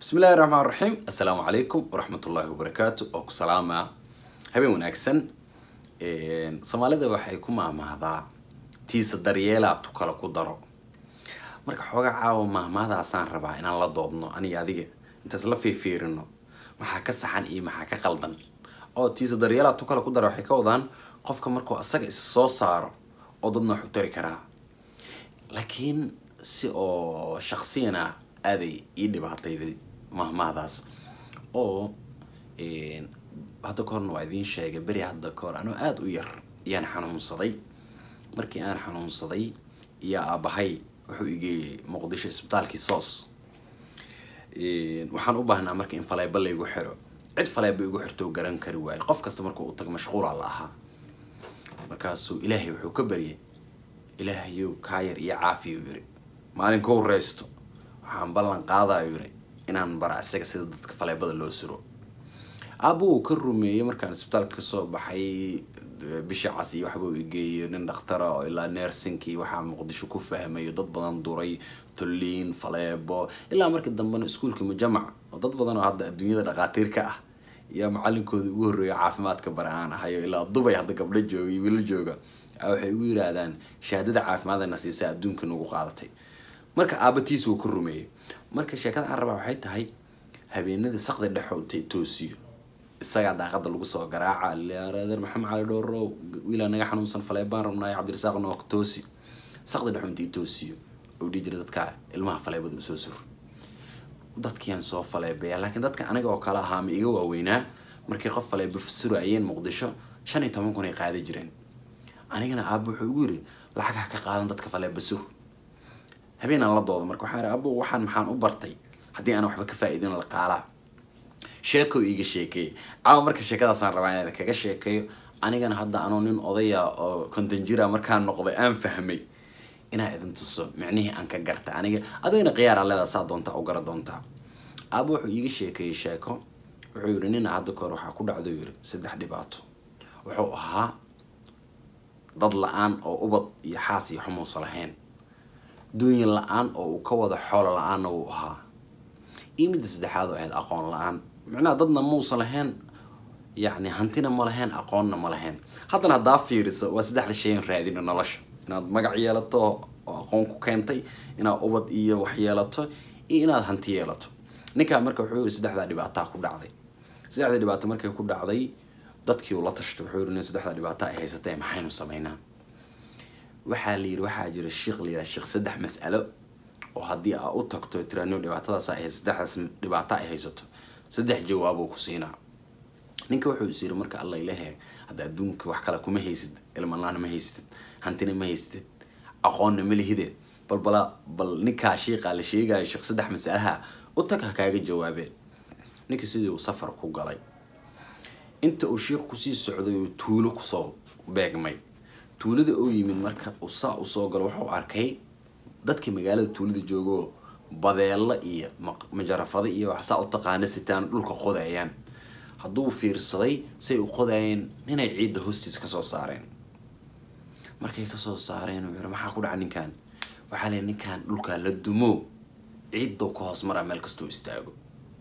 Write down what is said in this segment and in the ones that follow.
bismi illahi raxmaan raxiim assalaamu calaykum waraxmat ullaahi wabarakaatu oo ku salaamaa habeen wanaagsan soomaalida waxay ku maahmaahdaa tiisa daryeelaa tu kale ku daro marka xooga caawa maahmaahdaasaan rabaa inaan la doodno aniga adiga intaas la fiifiirino maxaa ka saxan iyo maxaa ka qaldan oo tiisa daryeelaa tu kale ku daro waxay ka wadaan qofka markuu asaga is soo saaro oo dadna wax u tari karaa laakiin si oo shaksiyan ah aaday ii dhibaatayday mahmaahdaas oo hadda ka horna waa idiin sheegay beri hadda ka hor anoo aada u yar ayaan xanuunsaday markii aan xanuunsaday iyo aabahay wuxuu igeeyey muqdisho isbitaalkii soos waxaan u baahnaa marka in faleeba laygu xiro cid faleeba igu xirto garan kari waayo qof kasta markuu u tago mashquula la ahaa markaasuu ilaahay wuxuu ka baryay ilaahayow kaayar iyo caafiyu yiri maalinka u reysto waxaan ballan qaadayo yiri inaan bara isaga sida dadka faleebada loo suro aaba uu ka rumeeyey markaan isbitaalka kasoo baxay bishii cas iyo waxba uu igeeyo nin dhakhtara oo ilaa neersinkii waxaa muqdisho ku fahmayo dad badan duray tolliin faleebo ilaa markii dambena iskuulka mujamac oo dad badan oo hadda adduunyada dhaqaatiir ka ah iyo macalinkooda ugu horreeya caafimaadka bare aan ahayo ilaa dubay hadda gabdho jooga iyo wiilo jooga waxay ugu yiraahdaan shahaadada caafimaadana siisa adduunka nagu qaadatay marka aabatiis wuu ka rumeeyey marka sheekada aan rabaa waxay tahay habeenadii saqdi dhexo toosiyo isagaa daaqada lagu soo garaaca leareer maxamed cali dhowrow wiilaa naga xanuunsan faleebaan rabnaayo cabdirasaaq nook toosi saqdi dhexo intii toosiyo oo dhihi jira dadka ilmaha faleebada usoo sur dadkiaan soo faleebaya laakiin dadka aniga oo kale ahaa ma iga waaweynaa markii qof faleeba surayeen muqdisho shan iyo toban kun ay qaadi jireen anigana aaba wuxuu igu yiri lacag ha ka qaadan dadka faleeba sur habeenaan la dooda marka waxaan abo waxaan maxaan u bartay haddii aan waxba ka faa-iidin la qaalaa sheeko iiga sheekeeyay caawa marka sheekadaasaan rabaa inaan kaga sheekeeyo anigana hadda anoo nin odaya oo konton jira markaan noqday aan fahmay inaa idin tuso micnihii aan ka garta aniga adigana khiyaara leedaa saa doontaa u gara doontaa aaba wuxuu iiga sheekeeyey sheeko wuxuu yidhi nina hadda kahor waxaa ku dhacdo yiri saddex dhibaato wuxuu ahaa dad la-aan oo ubad iyo xaas iyo xumuusa lahayn duunya la-aan oo uu ka wada xoolo la-aanna wuu ahaa iyo midda saddexaad oo ahayd aqoon la-aan micnaha dadna muusan lahayn yacni hantina ma lahayn aqoonna ma lahayn haddana haddaa fiiriso waa saddexda shayan raadina nolosha inaad magac yeelato oo aqoon ku keentay inaad ubad iyo wax yeelato iyo inaad hanti yeelato ninkaa marka wuxuu yiri saddexdaa dhibaataa ku dhacday saddexda dhibaato markay ku dhacday dadkii uu la tashtay wuxuu yiri nin saddexda dhibaato ay haysatee maxaynu sameynaa waxaa la yiri waxaa jira sheikh la yiraha sheekh saddex mas'alo oo haddii aa u tagto tiraano dhibaatadaas ay saddexdaas dhibaato ay haysato saddex jawaaboo ku siinaa ninka wuxuu is yiri marka alla ilahe hadda adduunka wax kale kuma haysid ilmalaana ma haysatid hantina ma haysatid aqoonna ma lihideed bal bala bal ninkaa shiiqaa la sheegayo sheekh saddex mas'alaha u tag ha kaaga jawaabeen ninka sidii uu safar ku galay inta uu sheikh kusii socday oo tuulo kusoo beegmay tuulada oo yimid marka uu saa usoo galo wuxuu arkay dadka magaalada tuulada joogoo badeelo iyo majarafado iyo wax saa u taqaana sitaan dhulka qodayaan hadduu fiirsaday say u qodayeen ninay ciidda hoostiis kasoo saareen markay kasoo saareen uu yiri maxaa ku dhaca ninkan waxaa leey ninkan dhulkaa la dumo ciiddow ka hoos maraa meel kastoo istaago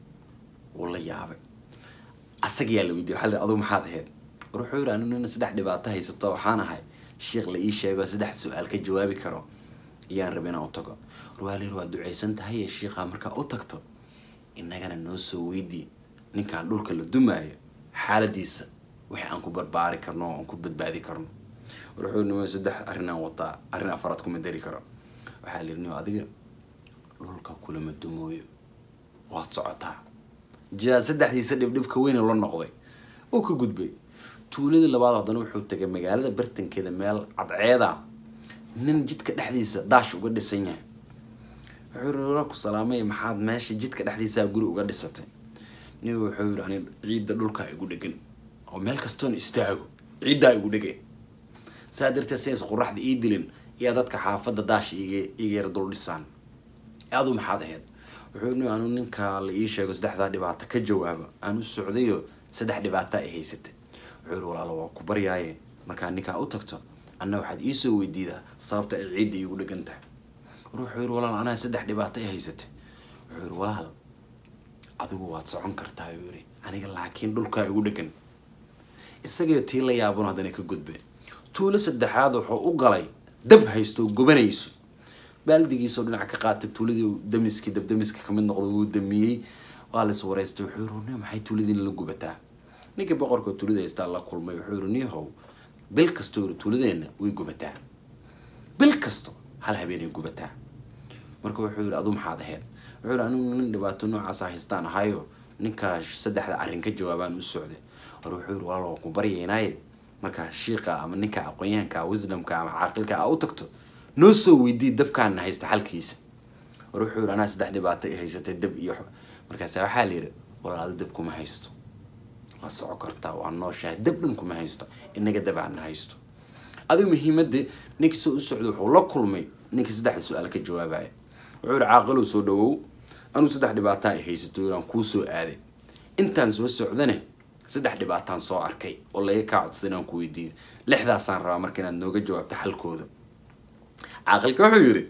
wuu la yaabay asagiyaa la weydiiyay waxaa aduu maxaad ahayd war wuxuu yiri anu nina saddex dhibaato haysato waxaan ahay sheikh la ii sheego saddex su-aal ka jawaabi karo ayaan raba inaan u tago warwaalir waa duceysan tahay shiikhaa markaa u tagto innagana noo soo weydii ninkaan dhulka la dumaayo xaaladiisa wixii aan ku barbaari karno oo aan ku badbaadi karno war wuxuu nima saddex arrinaan wataa arrin afaraad kuma dari karo waxaa la yiri nio adiga dhulka kulama dumooyo waad socotaa jaa saddexdiisa dhibdhibka weyne la noqday oo ka gudbay tuuladii labaad haddana wuxuu tegay magaalada bartankeeda meel cadceeda nin jidka dhexdiisa daash uga dhisan yahay wuxuu yiri wala ku salaamay maxaad meesha jidka dhexdiisaa guri uga dhisatay nin wuxuu yiri ani ciidda dhulkaa igu dhegan oo meel kastoon istaago ciiddaa igu dhegan saa darteed sayns qoraxda ii dilin iyo dadka xaafadda daash iga iga yara dul dhisaan aduu maxaad ahayd wuxuu yiri anu ninkaa la ii sheego saddexdaa dhibaato ka jawaaba aan u socdayo saddex dhibaato ay haysatay wuxuu yiri walaalo waa ku baryaaye markaa ninkaa u tagto anna waxaad iisoo weydiidaa sababta ay ciidda iigu dhegan tahay war wuxuu yiri walaal anaa saddex dhibaato ay haysatay wuxuu yiri walaal adigu waad socon kartaa uu yiri aniga laakiin dhulkaa igu dhegan isagoo tii la yaabun haddana ka gudbe tuulo saddexaad wuxuu u galay dab haysto oo gubanayso baaldigiisoo dhinaca ka qaatay tuuladii damiskii dabdamiska kamid noqday wuu damiyey waa la is wareystay wuxuu yiri "Nin, maxay tuuladiina la gubataa ninkii boqorka tuulada haystaa la kulmay wuxuu yiri niyahow bil kastoo yiri tuuladeenna way gubataa bil kasto hal habeenay gubataa marka wuxuu yiri adu maxaad ahayd wuxuu yiri anigu nin dhibaato noocaasa haystaan ahayo ninkaa saddexda arrin ka jawaabaan u socday war wuxuu yiri walaal waan ku baryaynaaye markaa shiiqa ama ninka aqoonyahanka wisdomka ama caaqilka aa u tagto noo soo weydii dabkaana haysta xalkiisa war wuxuu yiri anaa saddex dhibaato i haysatay dab iyo xo- markaasa waxaa la yidhi walaal adu dab kuma haysto waa soco kartaa waa nooshahay dab dhan kuma haysto inaga dabaana haysto adigu muhiimadii ninkii soo u socday wuxuu la kulmay ninkii saddexda su-aal ka jawaabaya wuxuu yihi caaqilow soo dhawow anuu saddex dhibaataa ay haysato yiraan kuu soo aaday intaan soo socdane saddex dhibaataan soo arkay oo laga kaa codsaday inaan ku weydiiyo lixdaasaan rabaa marka inaad nooga jawaabto xalkooda caaqilka wuxuu yidhi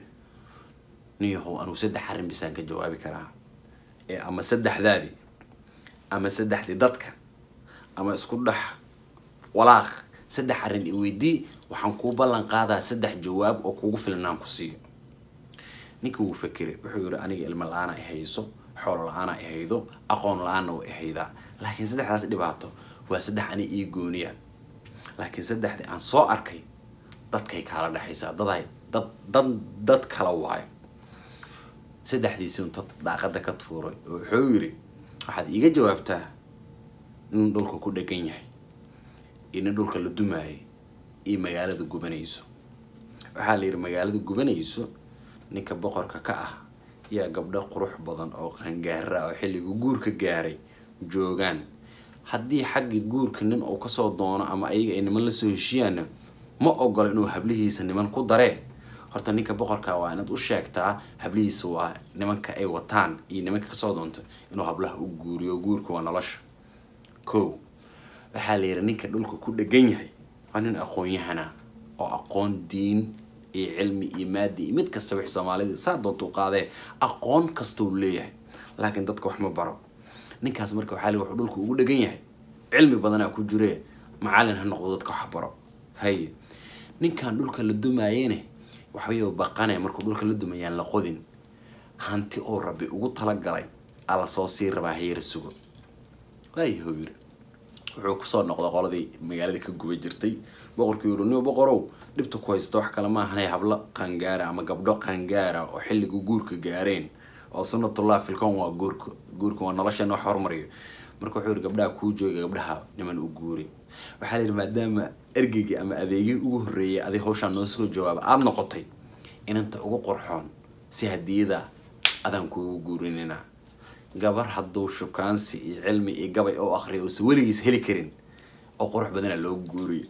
niyahow anuu saddex arrin bisaan ka jawaabi karaa ee ama saddexdaadi ama saddexdii dadka ama isku dhex walaaq saddex arrin i weydii waxaan kuu ballan qaadaa saddex jawaab oo kugu filnaan ku siiyo ninka wuu fakeray wuxuu yidhi aniga ilmo la-aana i hayso xoolo la-aana i haydo aqoon la-aanna waa i haydaa laakiin saddexdaas dhibaato waa saddex ani ii gooniyaan laakiin saddexdii aan soo arkay dadkay kaala dhexaysaa daday dad dad dad kala waayo saddexdiisii un dad daaqada ka tuuray oo wuxuu yidhi waxaad iiga jawaabtaa nin dhulka ku dhegan yahay iyo nin dhulka la dumaayay iyo magaalada gubanayso waxaa la yidhi magaalada gubanayso ninka boqorka ka ah yaa gabdho qurux badan oo qangaara ah oo xilliga guurka gaaray joogaan haddii xaggii guurka nin uu kasoo doono ama ayaga ay niman lasoo heshiyaana ma ogolo inuu hablihiisa niman ku daree horta ninka boqorka waa inaad u sheegtaa hablihiisa waa nimanka ay wataan iyo nimanka kasoo doonta inuu hablaha u guuriyo guurka waa nolosha ko waxaa la yidhi ninka dhulka ku dhegan yahay waa nin aqoon-yahana oo aqoon diin iyo cilmi iyo maadi iyo mid kasta wix soomaalida saa doonta u qaadee aqoon kasta uu leeyahay laakiin dadka wax ma baro ninkaas marka waxaa la yidhi wuxuu dhulka ugu dhegan yahay cilmi badanaa ku jire macalin ha noqdo dadka wax baro haye ninkan dhulka la dumaayene waxbay baqane markuu dhulka la dumayaan la qodin hanti oo rabbi ugu talagalay ala soo sii rabaa hayara sugo waayahow yiri wuxuu kusoo noqday qoladii magaalada ka guba jirtay boqorkii yiri niyo boqorow dhibta ku haysta wax kale maahanay hablo qangaara ama gabdho qangaara oo xilliga guurka gaareen oo sunnatullah filkon waa guurka guurka waa noloshan wax hormariyo marka wuxuu yiri gabdhaha kuu jooga gabdhaha niman u guuri waxaa la yidhi maadaama ergeygii ama adeegii ugu horreeyay adig hawshaan noo soo jawaaba aada noqotay inanta ugu qorxoon si hadiyada adaan kuugu guurinina gabar hadduu shukaansi iyo cilmi iyo gabay oo akriya uusan weligiis heli karin oo qurux badana loo guuriyo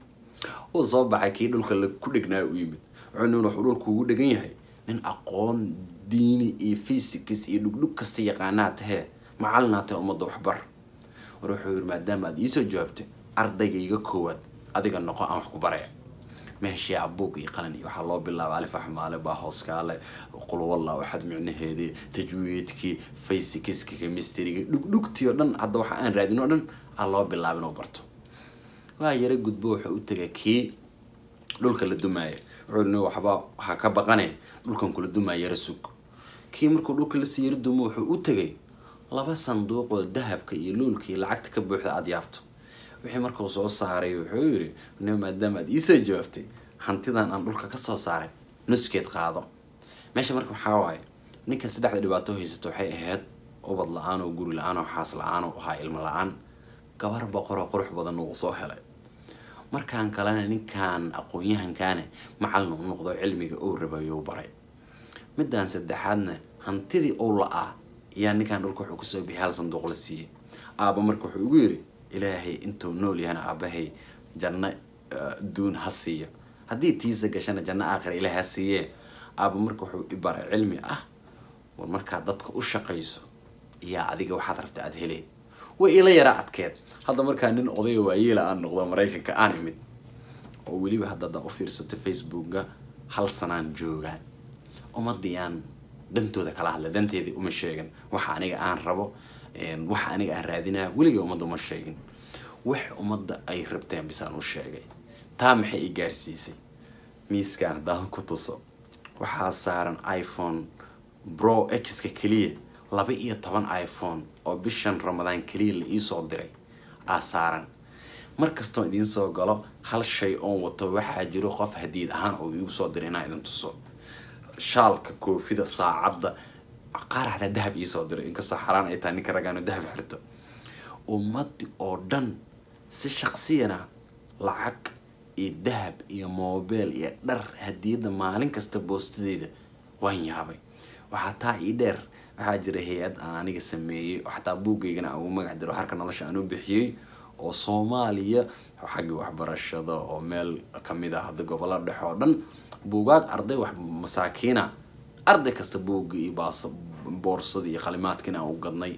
uu soo baxay kii dhulka la ku dhegnaa u yimid wuxuu nin wuxuu dhulka ugu dhegan yahay nin aqoon diini iyo physics iyo dhugdhug kasta yaqaanaa tahee macallinaa tahe ummadda waxbar war wuxuu yidhi maadaama aad iisoo jawaabtay ardaygayga koowaad adiga noqo aan wax ku baraya meeshii abuug iyo qalin iyo waxaa loo bilaaba alif axmaale baa hooskaale qulwalla waxaad micnaheedii tajwiidkii faysikiski chemistryga dhugdhugtii oo dhan hadda waxa aan raadin oo dhan aa loo bilaaba inuu barto waa yaro gudbo wuxuu u tegay kii dhulka la dumaaya wuxuu ni waxba waxaa ka baqane dhulkan kula dumaaya yaro sug kii markuu dhulka lasii yaro dumo wuxuu u tegay laba sanduuq oo dahabka iyo luulka iyo lacagta ka buuxda aada yaabto wixii markuu soo saaray wuxuu yidhi ni maadaama aad iisoo jawaabtay hantidan aan dhulka kasoo saaray nuskeed qaado meesha marka waxaa waaye ninkan saddexda dhibaato haysato waxay ahayd ubad la-aan oo guri la-aan oo xaas la-aan oo ahaa ilmo la-aan gabar boqoroo qurux badan uu soo helay markaan kalena ninkan aqoon-yahankaane macallin u noqdo cilmiga uu rabayo baray midaan saddexaadna hantidii uu la-aa ayaa ninkan dhulka wuxuu kusoo bixiyay hal sanduuq la siiyey aaba marka wuxuu ugu yidhi ilaahay intuu nool yahana aabahay janno duun ha siiyo haddii tiisa gashana janno aakhira ilaahay ha siiyee aaba marka wuxuu i baray cilmi ah war markaad dadka u shaqayso iyaa adiga waxaad rabta aada helee way ila yaraa adkeed hadda markaa nin odaya waayeela aan noqdo maraykanka aan imid oo weliba hadda haddaa u fiirsato facebooka hal sanaan joogaan ummadii aan dantooda kala hadla danteedii uma sheegin waxa aniga aan rabo waxa aniga aan raadinaya weliga ummadda uma sheegin wax ummadda ay rabteen bisaan u sheegay taa maxay i gaarsiisay miiskaan haddaan ku tuso waxaa saaran iphone bro x-ka keliya laba iyo toban iphone oo bishan ramadaan keliya la iisoo diray aa saaran markastoo idiin soo galo hal shay oon wato waxaa jiro qof hadiid ahaan oo iigu soo diray inaa idin tuso shaalka koofida saacadda qaar xataa dahab iisoo diray inkastoo xaraan ay tahay ninka ragaano dahab xirto ummadii oo dhan si shaqsiyana lacag iyo dahab iyo mobile iyo dhar hadiyadda maalin kasta boostadeeda waan yaabay waxaa taa ii dheer waxaa jira hay-ad aan aniga sameeyey oo xataa buuggeygana aan ugu magac diro harka nolosha aan u bixiyey oo soomaaliya xagga waxbarashada oo meel kamid ah hadda gobollo dhexe oo dhan buugaag arday wax masaakiina arday kasta buugga iyo baas boorsada iyo qalimaadkiina aan u gadnay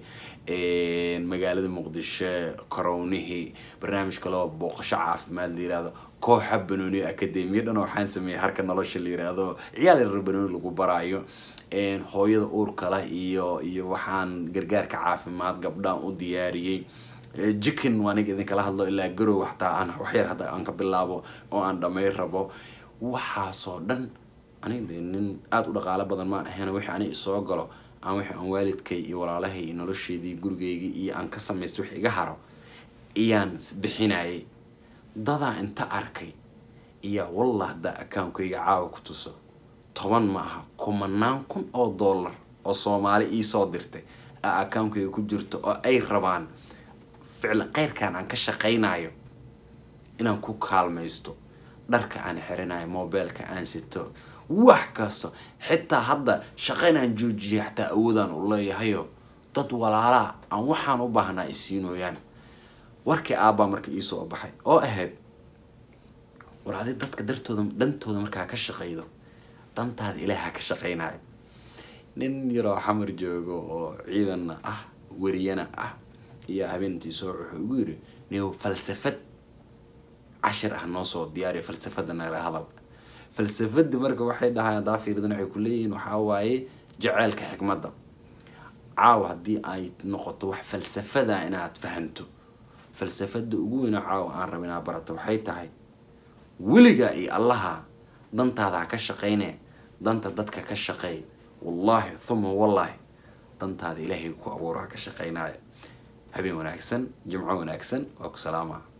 magaalada muqdisho korownihii barnaamij kaleo booqasho caafimaad la yirahdo kooxa banooni academiya dhan waxaan sameeyey harka nolosha la yiraahdo ciyaal yarar banooni lagu baraayo hooyada uurka leh iyo iyo waxaan gargaarka caafimaad gabdhaan u diyaariyey jikin waa aniga idinkala hadlo ilaa garow xataa aan waxyar hadda aan ka bilaabo oo aan dhamay rabo waxaasoo dhan aniga de nin aada u dhaqaalo badan maan ahayn wixii aniga isoo galo aan wixii aan waalidkay iyo walaalahay iyo nolosheedii gurigeygii iyo aan ka samaystay wix iga haro iyaan bixinayay dadaa inta arkay iyaa wallah haddaa akaankayga caawa ku tuso toban ma aha kumanaan kun oo dollar oo soomaali iisoo dirtay aa akaankayga ku jirto oo ay rabaan ficil keyrkan aan ka shaqaynayo inaan ku kaalmaysto dharka aan xirinayo mobileka aan sito wax kasta xitaa hadda shaqaynaan joojiyay xataa awoodaan u leeyahayo dad walaalaa aan waxaan u baahnaa isiinooyaan warkii aabbaa marka iisoo baxay oo ahayd war adi dadka dartooda dantooda markaa ka shaqaydo dantaada ilaaha ka shaqaynayo nin yaroo xamar joogo oo ciidanna ah weriyana ah iyo habeentii-soo wuxuu igu yiri niyow falsafad cashir ah noo soo diyaariyo falsafada nala hadal falsafada marka waxay dhahaan haddaa fiiridan waxay ku leeyihiin waxaa waaye jaceylka xikmadda caawa haddii ay noqoto wax falsafada inaad fahanto falsafada ugu weyna caawa aan raba inaad barato waxay tahay weligaa iyo allaha dantaada ha ka shaqayne danta dadka ka shaqeey wallaahi thuma wallaahi dantaada ilaahay ku abuuro ha ka shaqaynaayo habeen wanaagsan jimco wanaagsan waa ku salaama